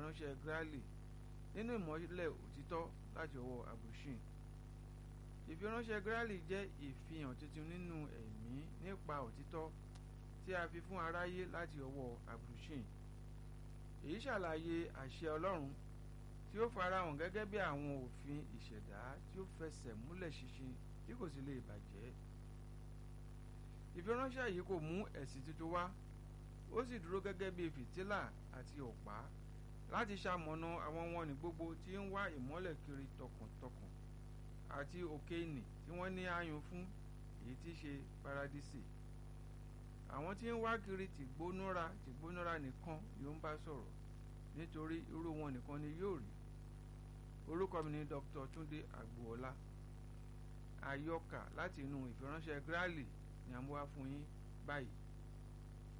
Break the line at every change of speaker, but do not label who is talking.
ìfiránṣẹ́ Grally nínú ìmọ́lẹ̀ òtítọ́ láti ọwọ́ Abdulshin ìfiránṣẹ́ Grally jẹ́ ìfihàn tuntun nínú ẹ̀mí nípa òtítọ́ tí a fi fún aráyé láti ọwọ́ Abdulshin èyí ṣàlàyé àṣẹ Ọlọ́run tí ó farahàn gẹ́gẹ́ bí àwọn òfin ìṣẹ̀dá tí ó fẹsẹ̀ múlẹ̀ ṣinṣin tí kò sì lè bàjẹ́ ìfiránṣẹ́ yìí kò mú ẹ̀sìn tuntun wá ó sì dúró gẹ́gẹ́ bí fìtílà àti ọ̀pá láti ṣamọ̀nà àwọn wọn ní gbogbo tí ń wá ìmọ́lẹ̀ kiri tọkàntọkàn àti òkè ìnì tí wọ́n ní àyùn fún èyí tí í ṣe paradísì àwọn tí ń wá kiri tìgbónúra tìgbónúra nìkan yóò ń bá sọ̀rọ̀ nítorí irú wọn nìkan ni yóò rí orúkọ mi ni Dr. Túndé Àgbòọlá àyọkà láti inú ìfiránṣẹ́ Grally ni a mú wá fún yín báyìí